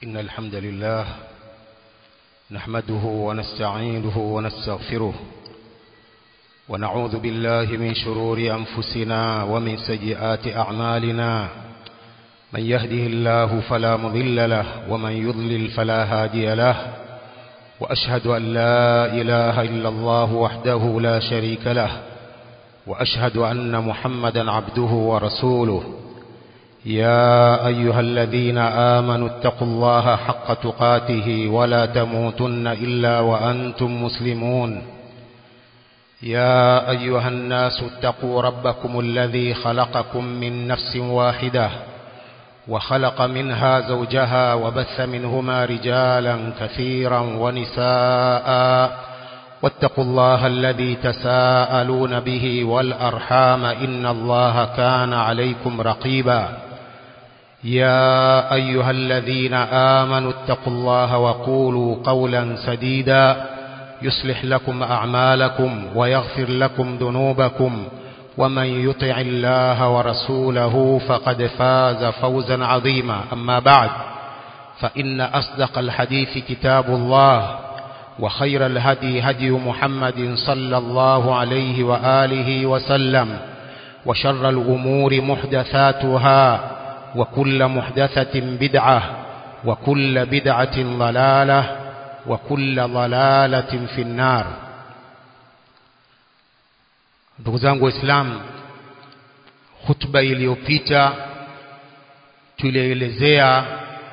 إن الحمد لله نحمده ونستعينه ونستغفره ونعوذ بالله من شرور أنفسنا ومن سيئات أعمالنا من يهده الله فلا مضل له ومن يضلل فلا هادي له وأشهد أن لا إله إلا الله وحده لا شريك له وأشهد أن محمدا عبده ورسوله يا أيها الذين آمنوا اتقوا الله حق تقاته ولا تموتن إلا وأنتم مسلمون يا أيها الناس اتقوا ربكم الذي خلقكم من نفس واحدة وخلق منها زوجها وبث منهما رجالا كثيرا ونساء واتقوا الله الذي تساءلون به والأرحام إن الله كان عليكم رقيبا يا أيها الذين آمنوا اتقوا الله وقولوا قولا سديدا يصلح لكم أعمالكم ويغفر لكم ذنوبكم ومن يطع الله ورسوله فقد فاز فوزا عظيما أما بعد فإن أصدق الحديث كتاب الله وخير الهدي هدي محمد صلى الله عليه وآله وسلم وشر الأمور محدثاتها وكل محدثة بدعة وكل بدعة ضلالة وكل ضلالة في النار ndugu zangu waislamu hutuba iliyopita tulielezea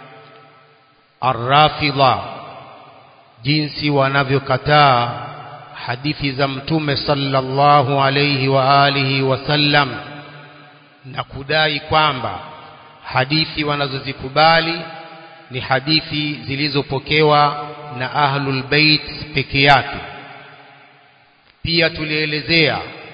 arrafidha jinsi wanavyokataa hadithi za mtume sallallahu alayhi wa alihi wasallam na kudai kwamba hadithi wanazozikubali ni hadithi zilizopokewa na ahlul bait peke yake pia tulielezea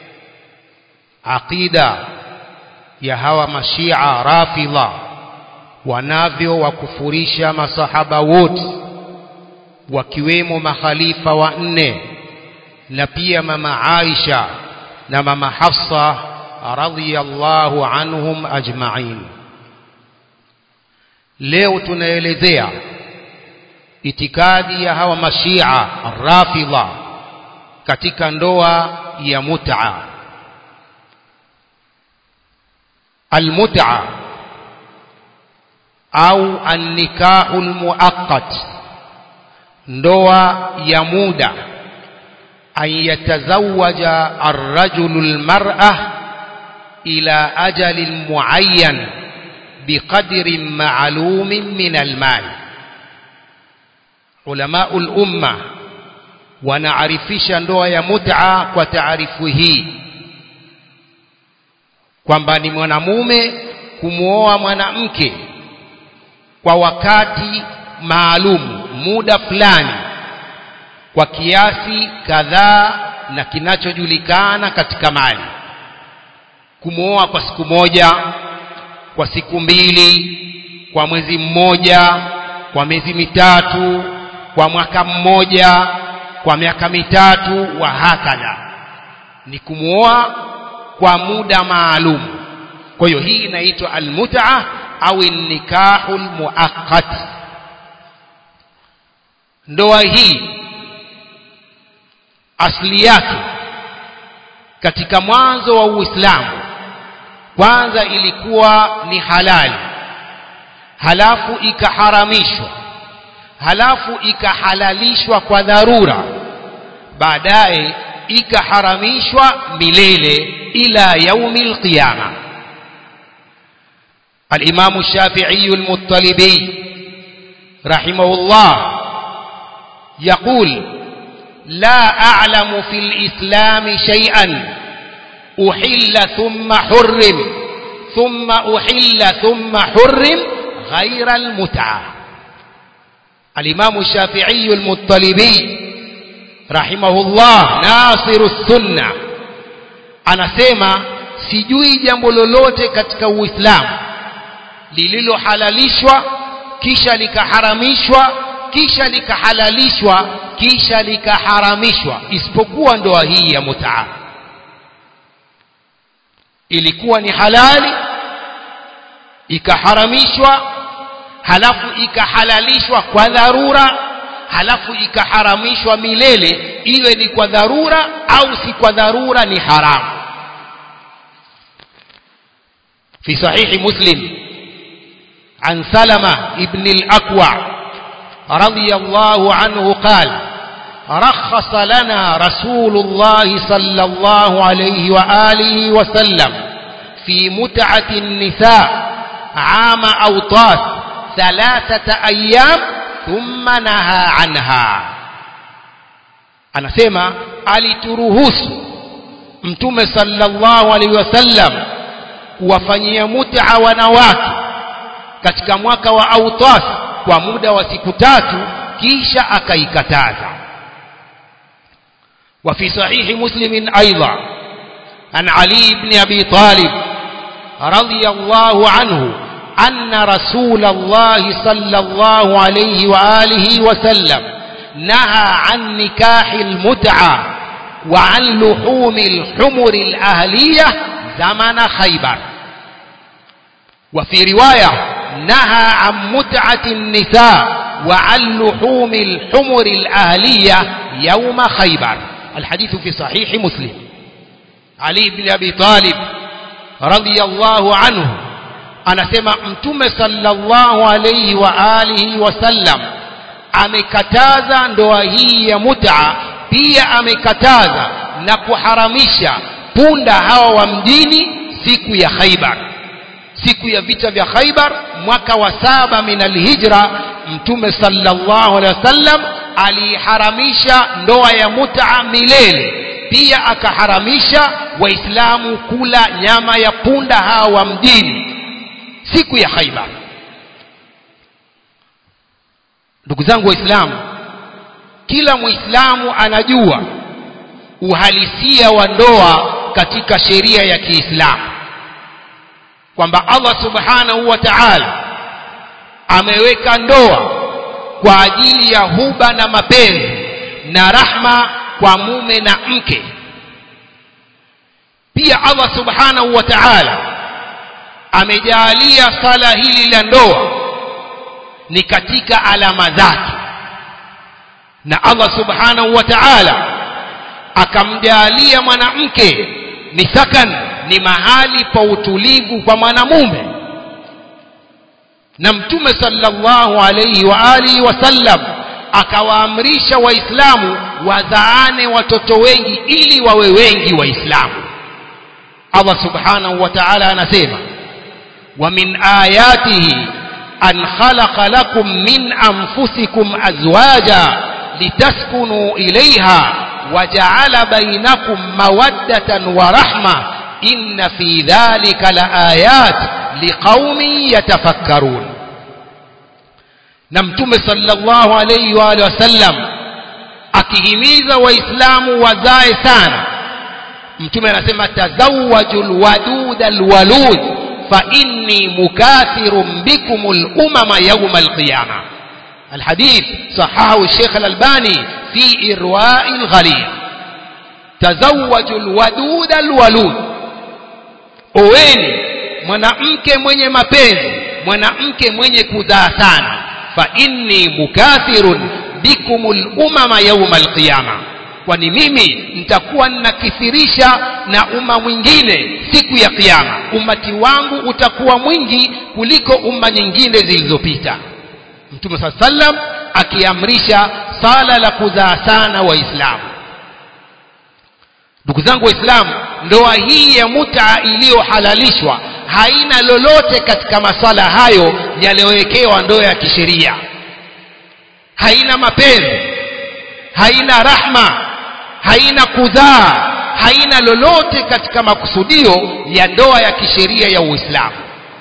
aqida ya hawa mashia rafidha wanavyo wakufurisha masahaba wote wakiwemo makhalifa wanne na pia mama Aisha na mama Hafsa radhiyallahu anhum ajma'in leo tunaelezea itikadi ya hawa mashia rafidha katika ndoa ya mut'a almut'a au annikahul muaqqat ndoa ya muda an yatazawaja arrajulu almar'a ila ajalin muayyan biqadrin ma'lumin min almal ulama ulumma wanaarifisha ndoa ya mut'a kwa taarifu hii kwamba ni mwanamume kumwoa mwanamke kwa wakati maalum muda fulani kwa kiasi kadhaa na kinachojulikana katika mali kumwoa kwa siku moja kwa siku mbili kwa mwezi mmoja kwa miezi mitatu kwa mwaka mmoja kwa miaka mitatu wa hakadha ni kumwoa kwa muda maalum kwa hiyo hii inaitwa almut'a au nikahul muaqqat ndoa hii asili yake katika mwanzo wa Uislamu kwanza ilikuwa ni halali halafu ikaharamishwa halafu ikahalalishwa kwa dharura baadaye ikaharamishwa milele ila yaumil qiyama الإمام الشافعي المطلبي رحمه الله يقول لا أعلم في الإسلام شيئا أحل ثم حرم ثم أحل ثم حرم غير المتعة الإمام الشافعي المطلبي رحمه الله ناصر السنة anasema sijui jambo lolote katika uislamu lililohalalishwa kisha likaharamishwa kisha likahalalishwa kisha likaharamishwa isipokuwa ndoa hii ya mutaa ilikuwa ni halali ikaharamishwa halafu ikahalalishwa kwa dharura halafu ikaharamishwa milele iwe ni kwa dharura au si kwa dharura ni haramu في صحيح مسلم عن سلمة ابن الأكوع رضي الله عنه قال رخص لنا رسول الله صلى الله عليه وآله وسلم في متعة النساء عام أوطاس ثلاثة أيام ثم نهى عنها anasema alituruhusu mtume sallallahu alaihi wasallam kuwafanyia mut'a wanawake katika mwaka wa autas kwa muda wa siku tatu kisha akaikataza وفي صحيح مسلم أيضا عن علي بن أبي طالب رضي الله عنه أن رسول الله صلى الله عليه وآله وسلم نهى عن نكاح المتعة وعن لحوم الحمر الأهلية زمن خيبر وفي رواية نهى عن متعة النساء وعن لحوم الحمر الأهلية يوم خيبر الحديث في صحيح مسلم علي بن أبي طالب رضي الله عنه anasema mtume sallallahu alayhi wa alihi wasallam amekataza ndoa hii ya mut'a pia amekataza na kuharamisha punda hawa wa mjini siku ya Khaibar siku ya vita vya Khaibar mwaka wa saba min alhijra mtume sallallahu alaihi wasallam aliharamisha ndoa ya mut'a milele pia akaharamisha waislamu kula nyama ya punda hawa wa mjini siku ya Khaibar ndugu zangu waislamu kila muislamu anajua uhalisia wa ndoa katika sheria ya Kiislamu kwamba Allah subhanahu wa ta'ala ameweka ndoa kwa ajili ya huba na mapenzi na rahma kwa mume na mke pia Allah subhanahu wa ta'ala amejalia sala hili la ndoa ni katika alama zake na Allah subhanahu wa ta'ala akamjalia mwanamke ni sakan ni mahali pa utulivu kwa mwanamume na mtume sallallahu alayhi wa alihi wasallam akawaamrisha waislamu wazaane watoto wengi ili wawe wengi waislamu Allah subhanahu wa ta'ala anasema wa min ayatihi an khalaqa lakum min anfusikum azwaja litaskunu ilayha وجعل بينكم مودة ورحمة إن في ذلك لآيات لقوم يتفكرون نمتم صلى الله عليه وآله وسلم akihimiza waislamu wazae sana mtume anasema tazawaju lwadud alwalud fa inni mukathirun bikum lumama yauma alqiyama الحديث صححه الشيخ الألباني في إرواء الغليل تزوجوا الودود الولود oweni mwanamke mwenye mapenzi mwanamke mwenye kuzaa sana fa inni mukathirun bikumul umama yauma alqiyama kwani mimi nitakuwa ninakithirisha na umma mwingine siku ya kiyama ummati wangu utakuwa mwingi kuliko umma nyingine zilizopita mtume saa sallam akiamrisha sala la kuzaa sana waislamu ndugu zangu waislamu ndoa hii ya muta iliyohalalishwa haina lolote katika masala hayo yaliyowekewa ndoa ya kisheria haina mapenzi haina rahma haina kuzaa haina lolote katika makusudio ya ndoa ya kisheria ya uislamu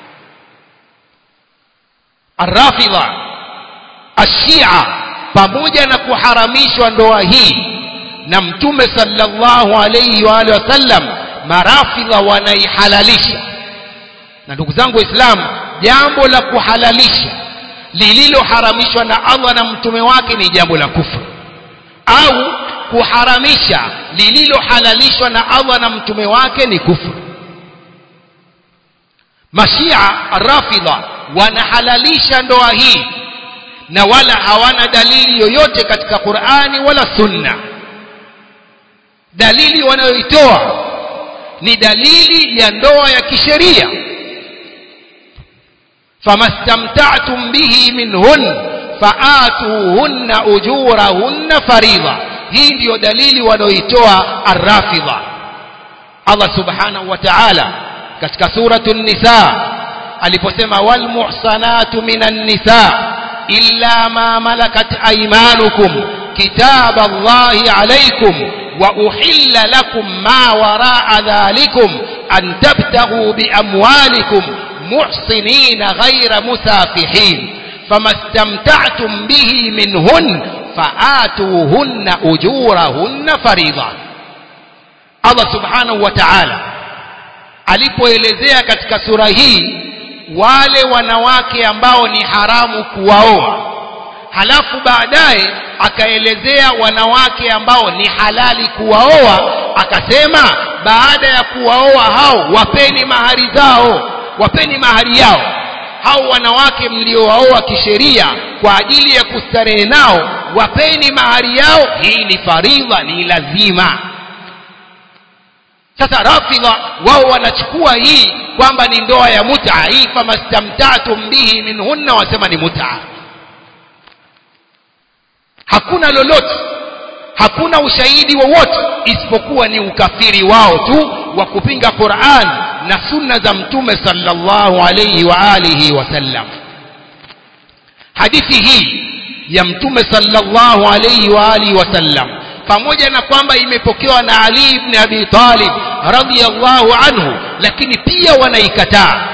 arrafidha ashia pamoja na kuharamishwa ndoa hii na mtume sallallahu alayhi wa alihi wasallam marafidha wanaihalalisha na ndugu zangu waislamu jambo la kuhalalisha lililoharamishwa na Allah na mtume wake ni jambo la kufru au kuharamisha lililohalalishwa na Allah na mtume wake ni kufru mashia rafidha wanahalalisha ndoa hii na wala hawana dalili yoyote katika Qur'ani wala Sunna dalili wanayoitoa ni dalili ya ndoa ya kisheria famastamta'tum bihi minhun faatuhunna ujurahunna faridha hii ndiyo dalili wanaoitoa arrafidha Allah subhanahu wa ta'ala katika suratu nisa aliposema wal muhsanatu minan nisa illa ma malakat aymanukum kitab Allahi alaykum wa uhilla lakum ma waraa dhalikum an tabtaghu bi amwalikum muhsinina ghayra musafihin فما استمتعتم به منهن فآتوهن أجورهن فريضة الله سبحانه وتعالى alipoelezea katika sura hii wale wanawake ambao ni haramu kuwaoa halafu baadaye akaelezea wanawake ambao ni halali kuwaoa akasema baada ya kuwaoa hao wapeni mahari zao wapeni mahari yao hao wanawake mliowaoa kisheria kwa ajili ya kustarehe nao wapeni mahari yao hii ni faridha ni lazima sasa rafidha wao wanachukua hii kwamba ni ndoa ya muta hii famastamtatum bihi minhunna wasema ni muta hakuna lolote hakuna ushahidi wowote isipokuwa ni ukafiri wao tu wa kupinga Qur'an na sunna za mtume sallallahu alayhi wa alihi wasallam hadithi hii ya mtume sallallahu alayhi wa alihi wasallam pamoja na kwamba imepokewa na Ali ibn Abi Talib radhiyallahu anhu lakini pia wanaikataa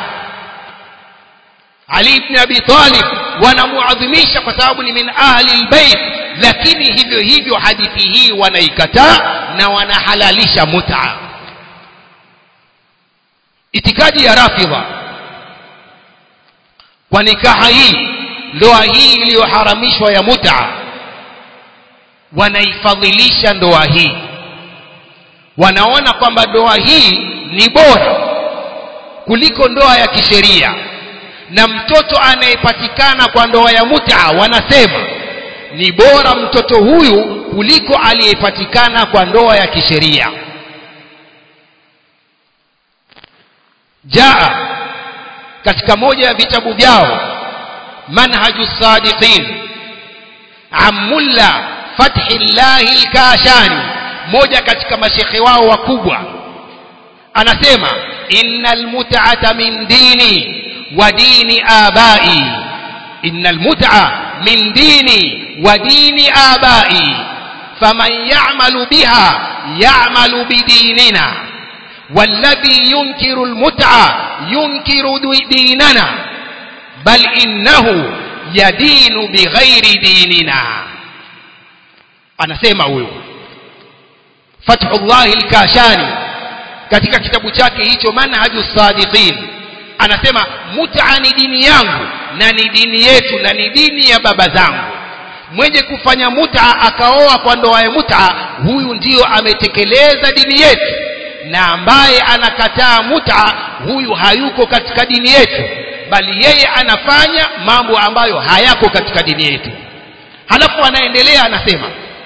Ali ibn Abi Talib wanamuadhimisha kwa sababu ni min ahli albayt lakini hivyo hivyo hadithi hii wanaikataa na wanahalalisha mut'a itikadi ya rafidha kwa nikaha hii ndoa hii iliyoharamishwa ya mut'a wanaifadhilisha ndoa hii wanaona kwamba ndoa hii ni bora kuliko ndoa ya kisheria na mtoto anayepatikana kwa ndoa ya mut'a wanasema ni bora mtoto huyu kuliko aliyepatikana kwa ndoa ya kisheria jaa katika moja ya vitabu vyao manhaju sadiqin amulla fathillahi lkashani moja katika mashekhe wao wakubwa anasema innal mut'ata min dini wa dini abai innal mut'a min dini wa dini abai faman ya'malu biha ya'malu bidinina والذي ينكر المتعة ينكر ديننا بل إنه يدين بغير ديننا anasema huyo Fathullah al-Kashani katika kitabu chake hicho Manhaju Sadiqin anasema mut'a ni dini yangu na ni dini yetu na ni dini ya baba zangu mwenye kufanya mut'a akaoa kwa ndoa ya mut'a huyu ndiyo ametekeleza dini yetu na ambaye anakataa mut'a huyu hayuko katika dini yetu bali yeye anafanya mambo ambayo hayako katika dini yetu halafu anaendelea anasema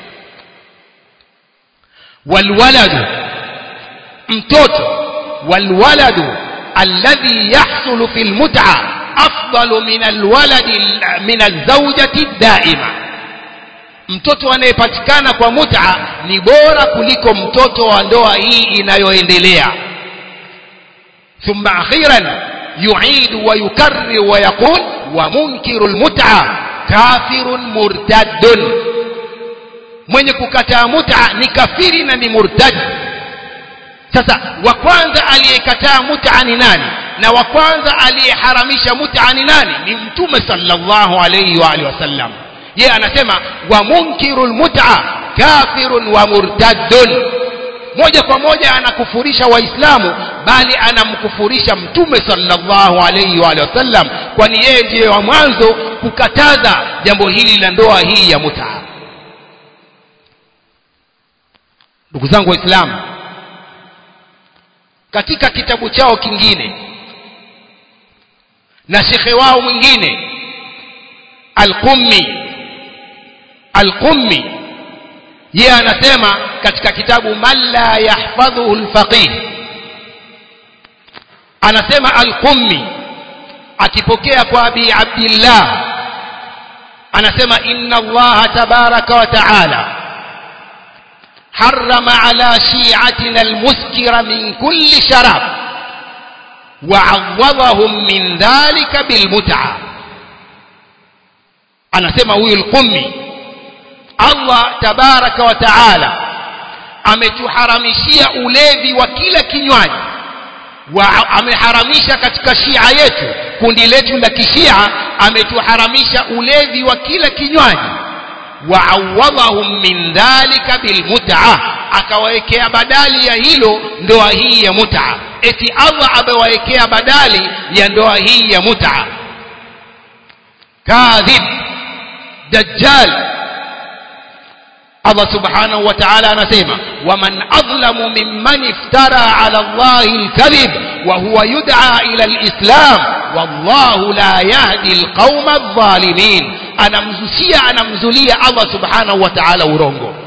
walwaladu mtoto walwaladu alladhi yahsulu fil mut'a afdalu min alwaladi min alzawjati daima mtoto anayepatikana kwa mut'a ni bora kuliko mtoto wa ndoa hii inayoendelea thumma akhiran yu'idu wa yukarrir wa yaqul wa munkiru almut'a kafirun murtaddun mwenye kukataa mut'a ni kafiri na ni murtad sasa wa kwanza aliyekataa mut'a ni nani na wa kwanza aliyeharamisha mut'a ni nani ni mtume sallallahu alayhi wa alihi wasallam yeye anasema wa munkirul mut'a kafirun wa murtaddun moja kwa moja anakufurisha waislamu bali anamkufurisha mtume sallallahu alayhi wa alihi wasallam kwani yeye ndiye wa mwanzo kukataza jambo hili la ndoa hii ya mut'a ndugu zangu waislamu katika kitabu chao kingine na shekhe wao mwingine alqummi alqummi yeye anasema katika kitabu man la yahfadhuhu lfaqih anasema alqummi akipokea kwa abi abdillah anasema inna allaha tabaraka wa taala حرم على شيعتنا المسكر من كل شراب وعوضهم من ذلك بالمتعة أنا سمع هو القمي الله تبارك وتعالى ametuharamishia ulevi wa kila kinywaji wa ameharamisha katika shia yetu kundi letu la kishia ametuharamisha ulevi wa kila kinywaji waawadhahum min dhalika bilmut'a akawawekea badali ya hilo ndoa hii ya mut'a eti Allah amewawekea badali ya ndoa hii ya mut'a kadhib dajjal Allah subhanahu wa ta'ala anasema waman adlamu mimman iftara ala Allahi alkadhib wa huwa yud'a ila alislam wallahu la yahdi alqauma adh-dhalimin anamzushia anamzulia Allah subhanahu wa ta'ala urongo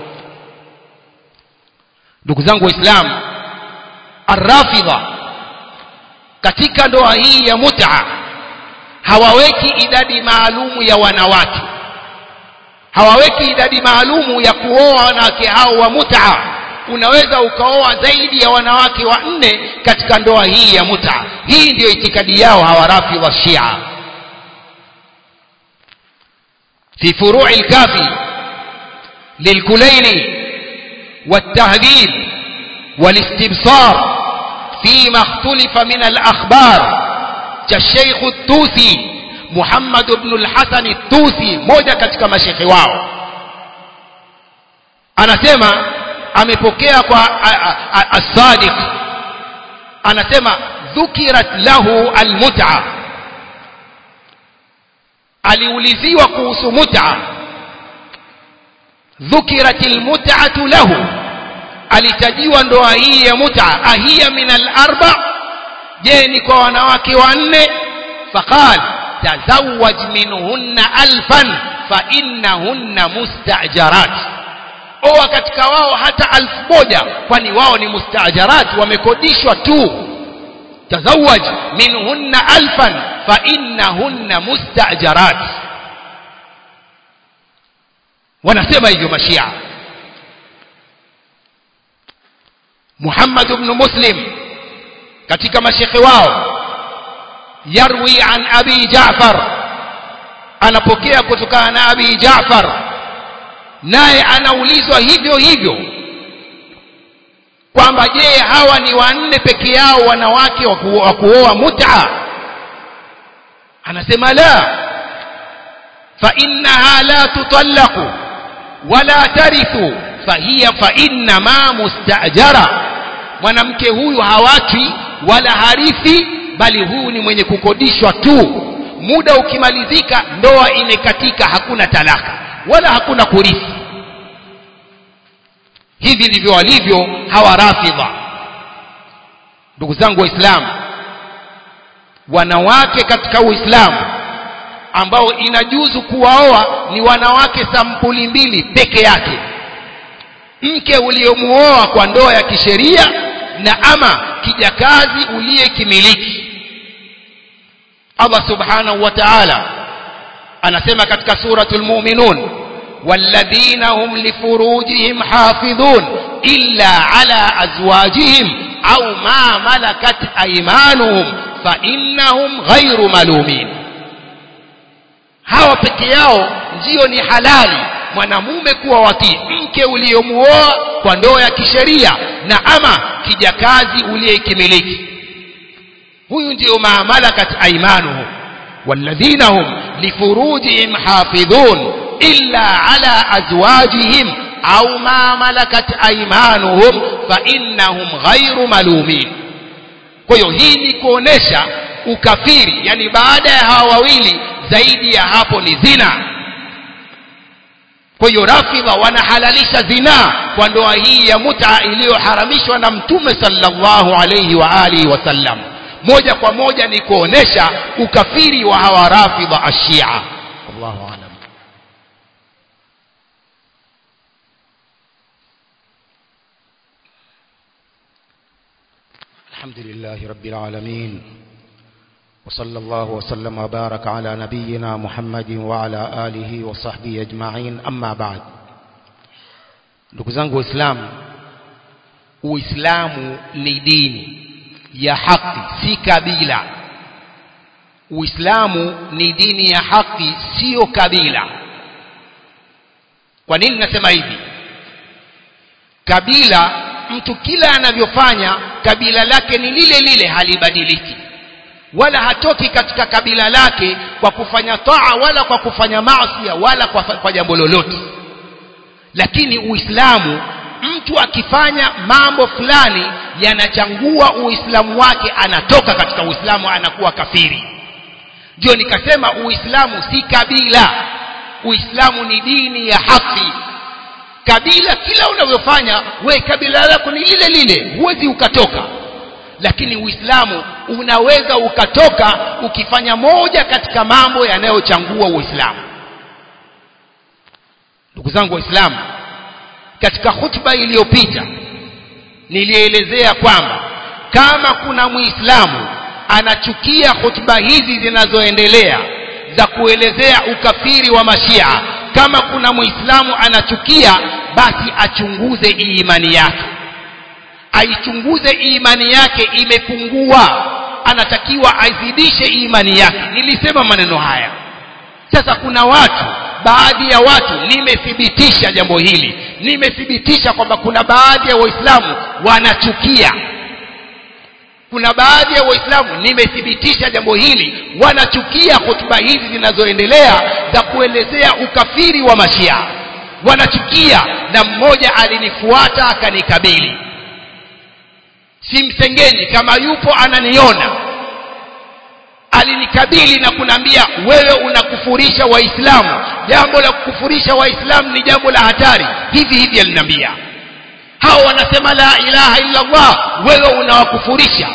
ndugu zangu waislamu arrafidha katika ndoa hii ya mut'a hawaweki idadi maalumu ya wanawake hawaweki idadi maalumu ya kuoa wanawake hao wa mut'a unaweza ukaoa zaidi ya wanawake wanne katika ndoa hii ya mut'a hii ndiyo itikadi yao hawa rafidha shia في فروع الكافي للكليني والتهذيب والاستبصار فيما اختلف من الأخبار كالشيخ التوسي محمد بن الحسن التوسي موجة katika mashekhi wao anasema amepokea kwa as-sadiq anasema dhukirat lahu al-mut'a aliuliziwa kuhusu mut'a dhukirat almut'atu lahu alitajiwa ndoa hii ya mut'a ahiya min al-arba je ni kwa wanawake wanne faqal tazawwaj minhunna alfan fa innahunna mustajarat oa katika wao hata alfu moja kwani wao ni mustajarat wamekodishwa tu تزوج منهن ألفا فإنهن مستأجرات ونسمى hivyo mashia Muhammad ibn Muslim katika mashekhe wao yarwi an Abi Jaafar anapokea kutokana na Abi Jaafar naye anaulizwa hivyo hivyo kwamba je hawa ni wanne peke yao wanawake wa kuoa mut'a anasema la fa innaha la tutallaqu wala tarithu fahiya fa inna ma mustajara mwanamke huyu hawachwi wala harithi bali huyu ni mwenye kukodishwa tu muda ukimalizika ndoa imekatika hakuna talaka wala hakuna kurithi hivi ndivyo walivyo hawa rafidha ndugu zangu waislamu wanawake katika uislamu ambao inajuzu kuwaoa ni wanawake sampuli mbili peke yake mke uliomuoa kwa ndoa ya kisheria na ama kijakazi uliyekimiliki Allah subhanahu wa ta'ala anasema katika suratul mu'minun والذين هم لفروجهم حافظون إلا على أزواجهم أو ما ملكت أيمانهم فإنهم غير ملومين hawa peke yao ndio ni halali mwanamume kuwa watii mke uliyomuoa kwa ndoa ya kisheria na ama kijakazi uliyekimiliki huyu ndio maamalakat aimanuhum walladhina hum lifurujihim hafidhun إلا على أزواجهم أو ما ملكت أيمانهم فإنهم غير ملومين kwa hiyo hii ni kuonesha ukafiri yani baada ya hawa wawili zaidi ya hapo ni zina kwa hiyo rafidha wanahalalisha zinaa kwa ndoa hii ya muta iliyoharamishwa na mtume sallallahu alayhi wa alihi wasallam moja kwa moja ni kuonesha ukafiri wa hawa rafidha ashia wallahu alam الحمد لله رب العالمين وصلى الله وسلم وبارك على نبينا محمد وعلى آله وصحبه أجمعين أما بعد ndugu zangu waislamu uislamu ni dini ya haki si kabila uislamu ni dini ya haki sio kabila kwa nini nasema hivi kabila mtu kila anavyofanya kabila lake ni lile lile halibadiliki wala hatoki katika kabila lake kwa kufanya taa wala kwa kufanya maasi wala kwa, kwa jambo lolote lakini uislamu mtu akifanya mambo fulani yanachangua uislamu wake anatoka katika uislamu anakuwa kafiri ndio nikasema uislamu si kabila uislamu ni dini ya haki kabila kila unavyofanya we kabila lako ni lile lile huwezi ukatoka lakini uislamu unaweza ukatoka ukifanya moja katika mambo yanayochangua uislamu ndugu zangu waislamu katika hutuba iliyopita nilielezea kwamba kama kuna muislamu anachukia hutuba hizi zinazoendelea za kuelezea ukafiri wa mashia kama kuna muislamu anachukia basi achunguze imani yake aichunguze imani yake imepungua anatakiwa aizidishe imani yake nilisema maneno haya sasa kuna watu baadhi ya watu nimethibitisha jambo hili nimethibitisha kwamba kuna baadhi ya waislamu wanachukia kuna baadhi ya waislamu nimethibitisha jambo hili wanachukia hotuba hizi zinazoendelea za kuelezea ukafiri wa mashia wanachukia na mmoja alinifuata akanikabili simsengenyi kama yupo ananiona alinikabili na kunaambia wewe unakufurisha waislamu jambo la kukufurisha waislamu ni jambo la hatari hivi hivi aliniambia hao wanasema la ilaha illa Allah wewe unawakufurisha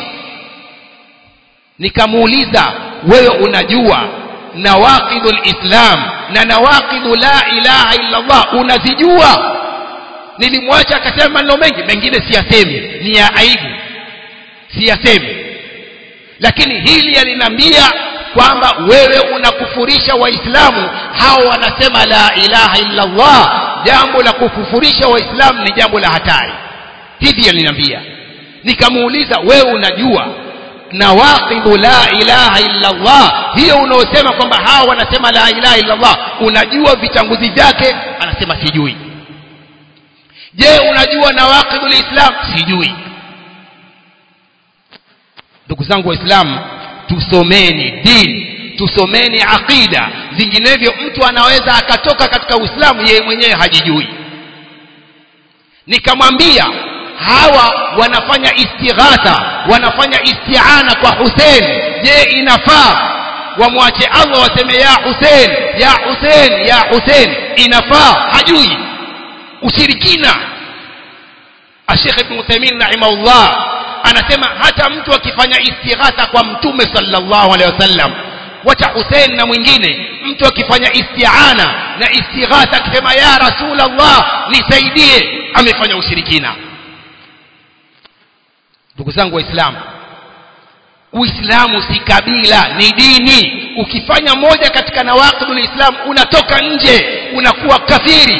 nikamuuliza wewe unajua nawaqidul islam na nawaqidu la ilaha illa Allah unazijua nilimwacha akasema maneno mengi mengine siyasemi ni ya aibu siyasemi lakini hili alinambia kwamba wewe unakufurisha waislamu hao wanasema la ilaha illa Allah jambo la kukufurisha waislamu ni jambo la hatari hivi aliniambia nikamuuliza wewe unajua nawaqidhu la ilaha illa Allah hiyo unaosema kwamba hawa wanasema la ilaha illa Allah unajua vitanguzi vyake anasema sijui je unajua nawaqidhu lislam sijui ndugu zangu waislamu tusomeni dini tusomeni aqida vinginevyo mtu anaweza akatoka katika uislamu yeye mwenyewe hajijui nikamwambia hawa wanafanya istighatha wanafanya isti'ana kwa Hussein je inafaa wamwache Allah waseme ya Hussein ya Hussein ya Hussein inafaa hajui ushirikina Sheikh Ibn Uthaymeen rahimahullah anasema hata mtu akifanya istighatha kwa mtume sallallahu alaihi wasallam wacha Hussein na mwingine mtu akifanya isti'ana na istighatha akisema ya Rasulullah nisaidie amefanya ushirikina ndugu zangu waislamu uislamu si kabila ni dini ukifanya moja katika nawaqidul islam unatoka nje unakuwa kafiri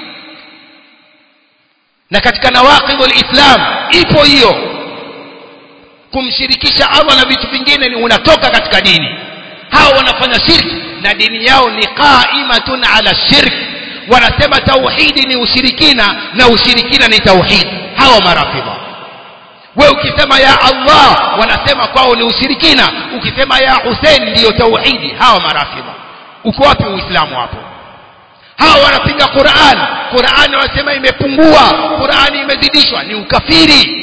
na katika nawaqidul islam ipo hiyo kumshirikisha Allah na vitu vingine ni unatoka katika dini hao wanafanya shirki na dini yao ni qaimatun ala shirk wanasema tauhidi ni ushirikina na ushirikina ni tauhidi hawa marafidha wewe ukisema ya Allah wanasema kwao ni ushirikina ukisema ya Hussein ndiyo tauhidi hawa marafidha uko wapi uislamu hapo hawa wanapinga Qur'an Qur'an wanasema imepungua Qur'an imezidishwa ni ukafiri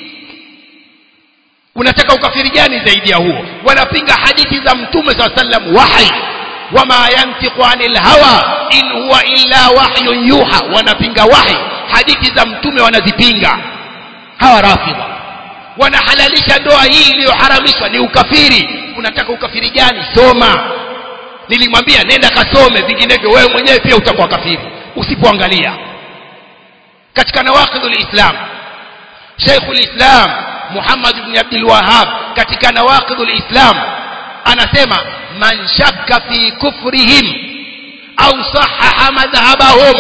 unataka ukafiri gani zaidi ya huo wanapinga hadithi za mtume saa sallam wahi wama yantiqu anil hawa in huwa illa wahyun yuha wanapinga wahi hadithi za mtume wanazipinga hawa rafidha wanahalalisha ndoa hii iliyoharamishwa ni ukafiri unataka ukafiri gani soma nilimwambia nenda kasome vinginevyo wewe mwenyewe pia utakuwa kafiri usipoangalia katika nawaqidul islam Sheikhul Islam Muhammad ibn Abdul Wahhab katika nawaqidul islam anasema man shakka fi kufrihim au sahaha madhhabahum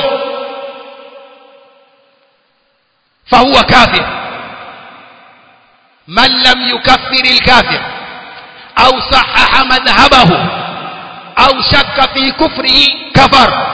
fahuwa kafir man lam yukaffir alkafir au sahaha madhhabahu au shakka fi kufrihi kafar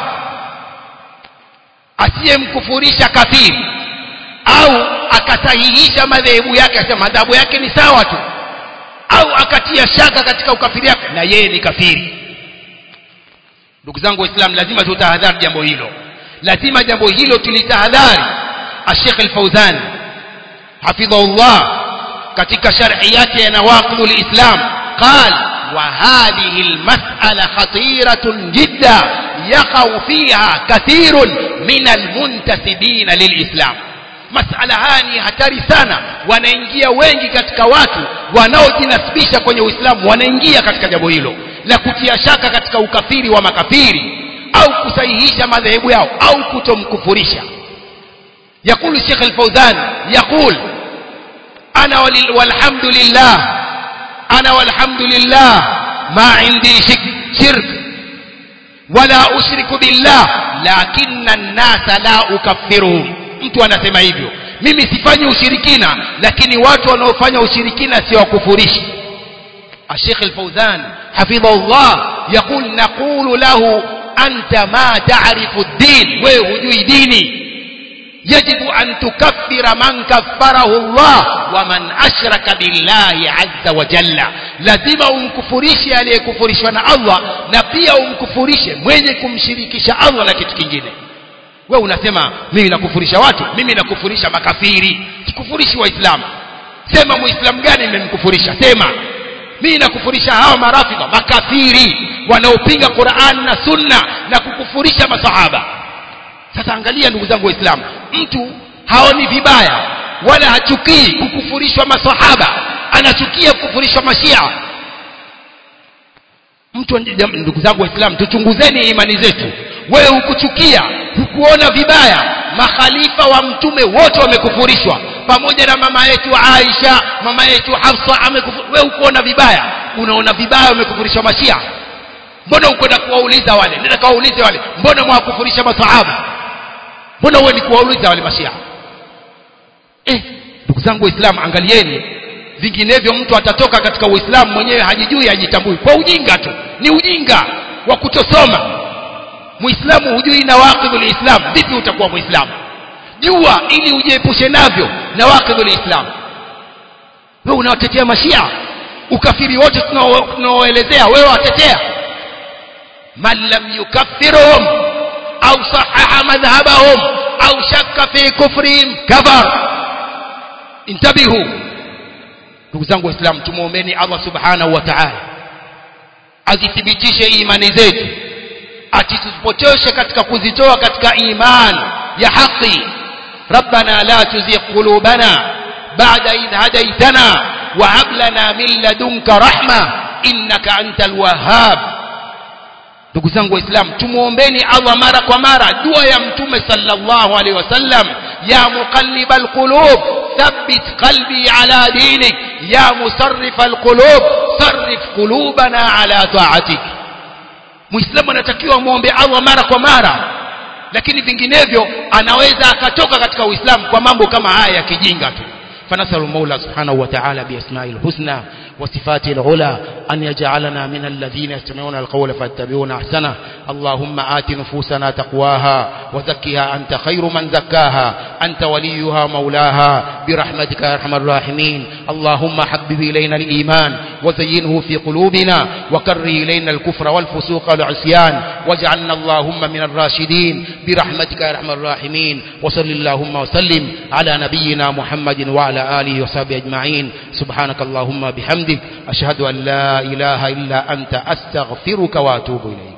asiyemkufurisha kafiri au akasahihisha madhehebu yake asema madhabu yake ni sawa tu au akatia shaka katika ukafiri wake na yeye ni kafiri ndugu zangu waislamu lazima tutahadhari jambo hilo lazima jambo hilo tulitahadhari الشيخ الفوزان حفظه الله katika sharhi yake ya nawaqidul islam قال وهذه المسألة خطيرة جدا يقع فيها كثير من المنتسبين للإسلام masala haya ni hatari sana wanaingia wengi katika watu wanaojinasibisha kwenye uislamu wanaingia katika jambo hilo la kutia shaka katika ukafiri wa makafiri au kusahihisha madhehebu yao au kutomkufurisha يقول الشيخ الفوزان يقول أنا والحمد لله أنا والحمد لله ما عندي شرك ولا أشرك بالله لكن الناس لا أكفرهم mtu anasema hivyo mimi sifanyi ushirikina lakini watu wanaofanya ushirikina siwakufurishi الشيخ الفوزان حفظه الله يقول نقول له أنت ما تعرف الدين وهجوي ديني يجب أن تكفر من كفره الله ومن أشرك بالله عز وجل لازم umkufurishe aliyekufurishwa na Allah na pia umkufurishe mwenye kumshirikisha Allah na kitu kingine we unasema mimi nakufurisha watu mimi nakufurisha makafiri sikufurishi waislamu sema muislamu gani nimemkufurisha sema mimi nakufurisha hawa marafidha makafiri wanaopinga Qur'an na Sunna na kukufurisha masahaba sasa angalia ndugu zangu waislamu mtu haoni vibaya wala hachukii kukufurishwa masahaba anachukia kukufurishwa mashia mtu ndugu zangu waislamu tuchunguzeni imani zetu wewe hukuchukia hukuona vibaya makhalifa wa mtume wote wamekufurishwa pamoja na mama yetu Aisha mama yetu Hafsa amekufurishwa wewe hukuona vibaya unaona vibaya wamekufurishwa mashia mbona ukwenda kuwauliza wale nenda kawaulize wale mbona mwakufurisha masahaba mbona wewe ni kuwauliza wale mashia eh ndugu zangu waislamu angalieni vinginevyo mtu atatoka katika uislamu mwenyewe hajijui hajitambui kwa ujinga tu ni ujinga wa kutosoma muislamu hujui nawaqidul islam vipi utakuwa muislamu jua ili ujiepushe navyo nawaqidul islam wewe unawatetea mashia ukafiri wote tunaoelezea wewe watetea man lam yukaffirhum au sahaha madhhabahum au shakka fi kufrihim kafar intabihu ndugu zangu waislamu tumuombeni Allah subhanahu wa ta'ala azithibitishe imani zetu atisipotoshe katika kuzitoa katika iman ya haki ربنا لا تزغ قلوبنا بعد إذ هديتنا وهب لنا من لدنك رحمة إنك أنت الوهاب ndugu zangu waislamu tumuombeni Allah mara kwa mara dua ya mtume sallallahu alaihi wasallam ya muqallibal qulub thabbit qalbi ala dinik ya musarrifal qulub sarrif qulubana ala ta'atik muislamu anatakiwa muombe Allah mara kwa mara lakini vinginevyo anaweza akatoka katika uislamu kwa mambo kama haya ya kijinga tu فنسأل المولى سبحانه وتعالى بأسماء الحسنى وصفاته العلى أن يجعلنا من الذين يستمعون القول فيتبعون أحسنه اللهم آت نفوسنا تقواها وزكها أنت خير من زكاها أنت وليها مولاها برحمتك يا أرحم الراحمين اللهم حبب إلينا الإيمان وزينه في قلوبنا وكره إلينا الكفر والفسوق والعصيان واجعلنا اللهم من الراشدين برحمتك يا أرحم الراحمين وصل اللهم وسلم على نبينا محمد وعلى آله وصحبه أجمعين سبحانك اللهم بحمدك أشهد أن لا إله إلا أنت أستغفرك وأتوب إليك